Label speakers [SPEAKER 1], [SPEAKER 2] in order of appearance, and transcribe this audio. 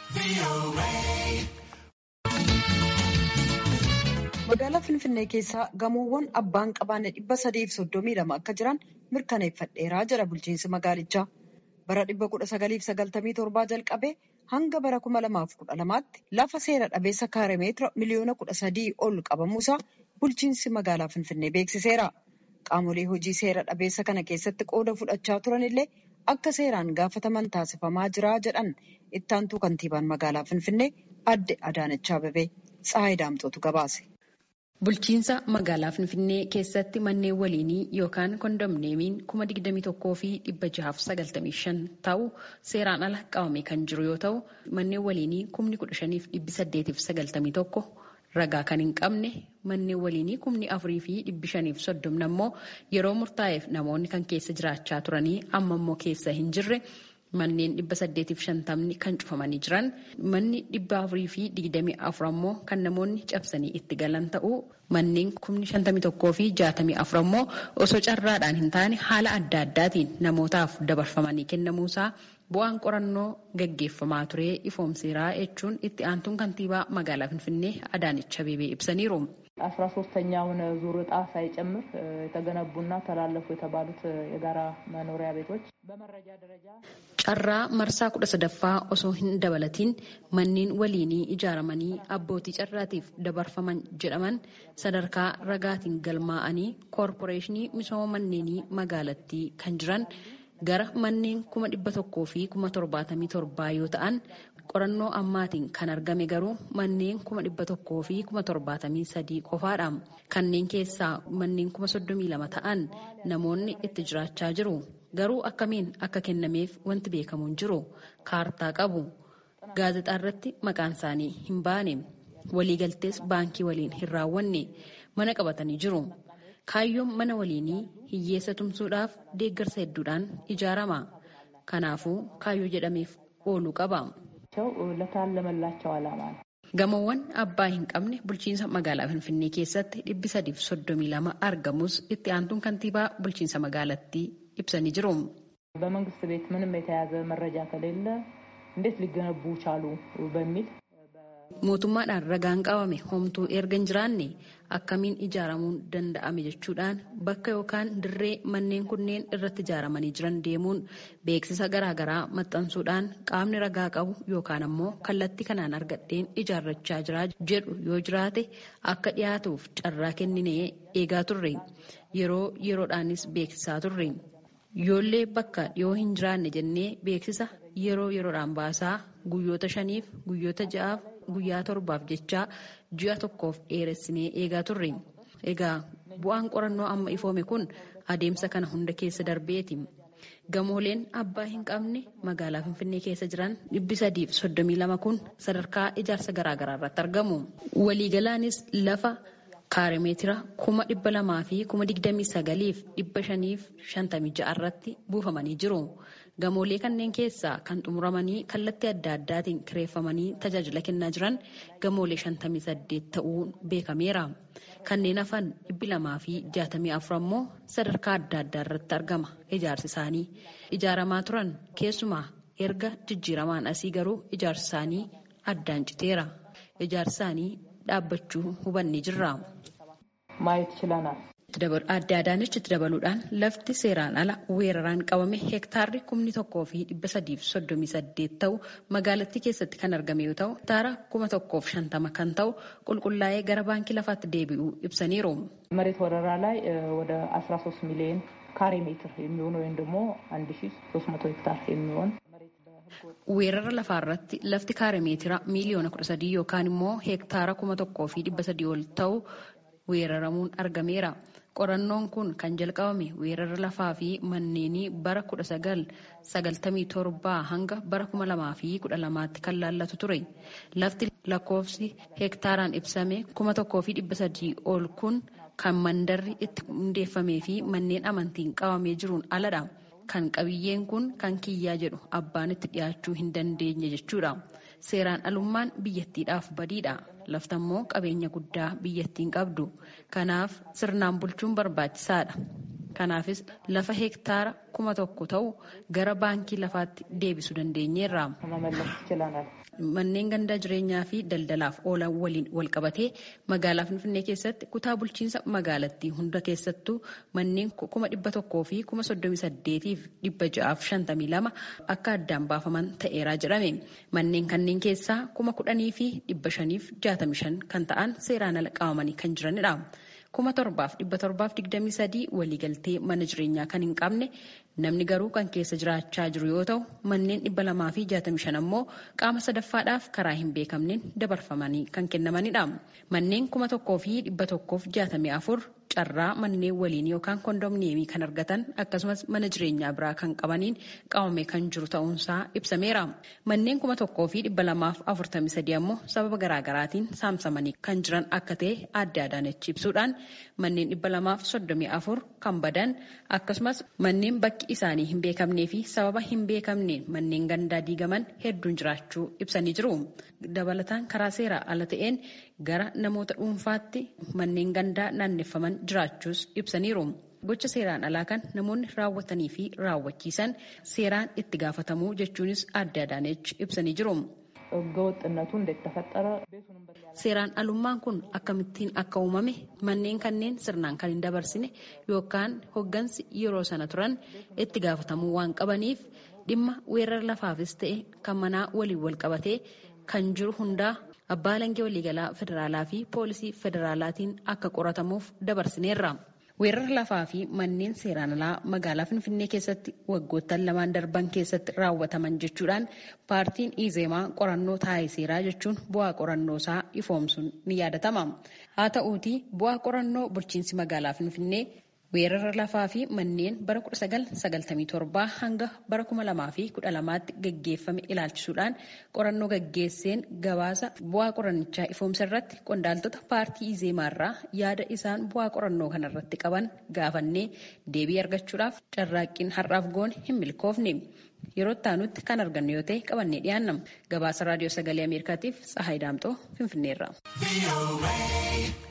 [SPEAKER 1] Magaalaa Finfinnee keessaa gamoowwan abbaan qabaanne dhibba sadiif soddomii lama akka jiran mirkaneeffadheeraa jira bulchiinsi magaalichaa. Bara dhibba kudha sagaliif sagaltamii torbaa jalqabee hanga bara kuma lamaaf kudha lamaatti lafa seera dhabeessa kaaremeetira miliyoona kudha sadii ol qabamuusaa bulchiinsi magaalaa Finfinnee beeksiseera. Qaamolee hojii seera dhabeessa kana keessatti qooda fudhachaa turan illee akka seeraan gaafataman taasifamaa jira jedhan ittaantuu kantiibaan magaalaa Finfinnee adde Adaanach Abeebee Tsahaay Daamxootu gabaase.
[SPEAKER 2] Bulchiinsa magaalaa Finfinnee keessatti manneen waliinii yookaan kondomneemiin kuma digdamii tokkoo fi dhibba jahaaf sagaltamii shan ta'u seeraan ala qabamee kan jiru yoo ta'u manneen waliinii kumni kudha shaniif dhibbi saddeetiif sagaltamii tokko ragaa kan hin qabne manneen waliinii kumni afurii fi dhibbi shaniif soddomna immoo yeroo murtaa'eef namoonni kan keessa jiraachaa turanii amma immoo keessa hin jirre. Manneen dhibba saddeetiif shantamni kan cufamanii jiran manni dhibba afurii fi digdamii afur ammoo kan namoonni cabsanii itti galan ta'uu manneen kumni shantamii tokkoo fi jaatamii afur ammoo osoo carraadhaan hin taane haala adda addaatiin namootaaf dabarfamanii kennamuusaa bu'aan qorannoo gaggeeffamaa ture ifoomseeraa jechuun itti aantuun kantiibaa magaalaa Finfinnee Adaanech Abeebee ibsaniiru.
[SPEAKER 3] አስራ ሶስተኛውን ዙር እጣ ሳይጨምር የተገነቡና ተላለፉ የተባሉት የጋራ መኖሪያ ቤቶች በመረጃ ደረጃ
[SPEAKER 2] carraa marsaa kudha sadaffaa osoo hin dabalatiin manneen waliinii ijaaramanii abbootii carraatiif dabarfaman jedhaman sadarkaa ragaatiin galmaa'anii koorporeeshinii misooma manneenii magaalattii kan jiran gara manneen kuma dhibba tokkoo fi kuma torbaatamii torbaa yoo ta'an qorannoo ammaatiin kan argame garuu manneen kuma dhibba tokkoo fi kuma torbaatamii sadii qofaadha. Kanneen keessaa manneen kuma soddomii lama ta'an namoonni itti jiraachaa jiru. Garuu akkamiin akka kennameef wanti beekamu hin jiru. Kaartaa qabu. Gaazexaa irratti maqaan isaanii hin baane. Waliigaltees baankii waliin hin raawwanne. Mana qabatanii jiru. Kaayyoon mana waliinii hiyyeessa tumsuudhaaf deeggarsa hedduudhaan ijaarama. Kanaafuu kaayyoo jedhameef ooluu qaba.
[SPEAKER 3] ለታለመላቸው ዓላማ ነው።
[SPEAKER 2] Gamoowwan abbaa hin qabne bulchiinsa magaalaa Finfinnee keessatti dhibbi sadiif soddomii lama argamus itti aantuun kantiibaa bulchiinsa magaalattii ibsanii jiru.
[SPEAKER 3] በመንግስት ቤት ምንም የተያዘ መረጃ ከሌለ እንዴት ሊገነቡ ቻሉ በሚል
[SPEAKER 2] Mootummaadhaan ragaan qabame homtuu erga hin jiraanne akkamiin ijaaramuun danda'ame jechuudhaan bakka yookaan dirree manneen kunneen irratti ijaaramanii jiran deemuun beeksisa garaagaraa maxxansuudhaan qaamni ragaa qabu yookaan ammoo kallattii kanaan argadheen ijaarrachaa jira jedhu yoo jiraate akka dhiyaatuuf carraa kenninee eegaa turre yeroo yeroodhaanis beeksisaa turre. Yoollee bakka dhiyoo hin jiraanne jennee beeksisa yeroo yeroodhaan baasaa guyyoota shaniif guyyoota ja'aaf guyyaa torbaaf jechaa ji'a tokkoof dheeressinee eegaa turre. Egaa bu'aan qorannoo amma ifoome kun adeemsa kana hunda keessa darbeeti. Gamooleen abbaa hin qabne magaalaa Finfinnee keessa jiran dhibbi sadiif soddomii lama kun sadarkaa ijaarsa garaagaraa irratti argamu. Waliigalaanis lafa kaarimeetira kuma dhibba lamaa fi kuma digdamii sagaliif dhibba shaniif shantamii ja'a irratti buufamanii jiru. Gamoolee kanneen keessaa kan xumuramanii kallattii adda addaatiin kireeffamanii tajaajila kennaa jiran gamoolee shantamii saddeet ta'uun beekameera. Kanneen hafan dhibbi lamaa fi jaatamii afur ammoo sadarkaa adda addaa irratti argama ijaarsi isaanii. Ijaaramaa turan keessumaa erga jijjiiramaan asii garuu ijaarsi isaanii addaan citeera. Ijaarsi isaanii dhaabbachuu hubannee jirra.
[SPEAKER 3] ማየት ችለናል።
[SPEAKER 2] Adde Adaanechitti dabaluudhaan lafti seeraan ala weeraraan qabame heektaarri kumni tokkoo fi dhibba sadiif soddomii saddeet ta'u magaalattii keessatti kan argame yoo ta'u hektaara kuma tokkoof shantama kan ta'u qulqullaa'ee gara baankii lafaatti deebi'uu ibsaniiru.
[SPEAKER 3] መሬት ወረራ ላይ ወደ 13 ሚሊዮን ካሬ ሜትር የሚሆን ወይም ደግሞ 1300 ሄክታር የሚሆን
[SPEAKER 2] Weerara lafaa irratti lafti kaare meetira miiliyoona kudha sadii yookaan immoo heektaara kuma tokkoo fi dhibba sadii ol ta'u weeraramuun argameera. Qorannoon kun kan jalqabame weerara lafaa fi manneenii bara kudha sagal sagaltamii torbaa hanga bara kuma lamaa fi kudha lamaatti kan laallatu ture. Lafti lakkoofsi heektaaraan ibsame kuma tokkoo fi dhibba sadii ol kun kan mandarri itti hundeeffamee fi manneen amantiin qabamee jiruun aladha. Kan qabiyyeen kun kan kiyyaa jedhu abbaan itti dhiyaachuu hin dandeenye jechuudha. Seeraan alummaan biyyattiidhaaf badiidha. Laftammoo qabeenya guddaa biyyattiin qabdu. Kanaaf sirnaan bulchuun barbaachisaadha. Kanaafis lafa heektaara kuma tokko ta'u gara baankii lafaatti deebisuu dandeenyeerra. Manneen gandaa jireenyaa fi daldalaaf oolan waliin wal qabatee magaalaa Finfinnee keessatti kutaa bulchiinsa magaalattii hunda keessattuu manneen kuma dhibba tokkoo fi kuma soddomii saddeetiif dhibba ja'aaf shantamii lama akka addaan baafaman ta'eeraa jedhame. Manneen kanneen keessaa kuma kudhanii fi dhibba shaniif jaatamii shan kan ta'an seeraan ala qabamanii kan jiranidha. kuma torbaaf dhibba torbaaf digdamii sadii waliigaltee mana jireenyaa kan hin qabne namni garuu kan keessa jiraachaa jiru yoo ta'u manneen dhibba lamaa fi jaatamii shan ammoo qaama sadaffaadhaaf karaa hin beekamneen dabarfamanii kan kennamanidha. Manneen kuma tokkoo fi dhibba tokkoof jaatamii afur carraa manneen waliin yookaan kondominiyeemii kan argatan akkasumas mana jireenyaa biraa kan qabaniin qabamee kan jiru ta'uunsaa ibsameera. Manneen kuma tokkoo fi dhibba lamaaf afurtamii sadii ammoo sababa garaagaraatiin saamsamanii kan jiran akka ta'e adda adaanechi ibsuudhaan manneen dhibba lamaaf soddomii afur kan badan akkasumas manneen bakki isaanii hin beekamnee fi sababa hin beekamneen manneen gandaa diigaman hedduun jiraachuu ibsanii jiru. Dabalataan karaa seeraa ala ta'een gara namoota dhuunfaatti manneen gandaa naanneeffaman jiraachuus ibsaniiru. Gocha seeraan alaa kan namoonni raawwatanii fi raawwachiisan seeraan itti gaafatamuu jechuunis adda adaanechi ibsanii jiru.
[SPEAKER 3] ህገወጥነቱ እንዴት ተፈጠረ?
[SPEAKER 2] Seeraan alummaan kun akkamittiin akka uumame manneen kanneen sirnaan kan hin dabarsine yookaan hoggansi yeroo sana turan itti gaafatamuu waan qabaniif dhimma weerara lafaafis ta'e kan manaa waliin wal qabatee kan jiru hundaa abbaa alangaa waliigalaa federaalaa fi poolisii federaalaatiin akka qoratamuuf dabarsineerra. Weerara lafaa fi manneen seeraan alaa magaalaa Finfinnee keessatti waggoottan lamaan darban keessatti raawwataman jechuudhaan paartiin Izeemaa qorannoo taa'ee seeraa jechuun bu'aa qorannoo isaa ifoomsuun ni yaadatama. Haa ta'uutii bu'aa qorannoo bulchiinsi magaalaa Finfinnee weerara lafaa fi manneen bara 1997 hanga bara 2012tti gaggeeffame ilaalchisuudhaan qorannoo gaggeesseen gabaasa bu'aa qorannichaa ifoomsa irratti qondaaltota paartii Izeemaarraa yaada isaan bu'aa qorannoo kanarratti qaban gaafannee deebii argachuudhaaf carraaqqiin har'aaf goone hin milkoofne. Yeroo itti kan argannu yoo ta'e qabannee dhiyaanna. Gabaasa raadiyoo sagalee Ameerikaatiif Tsahaay Daamxoo Finfinneerra.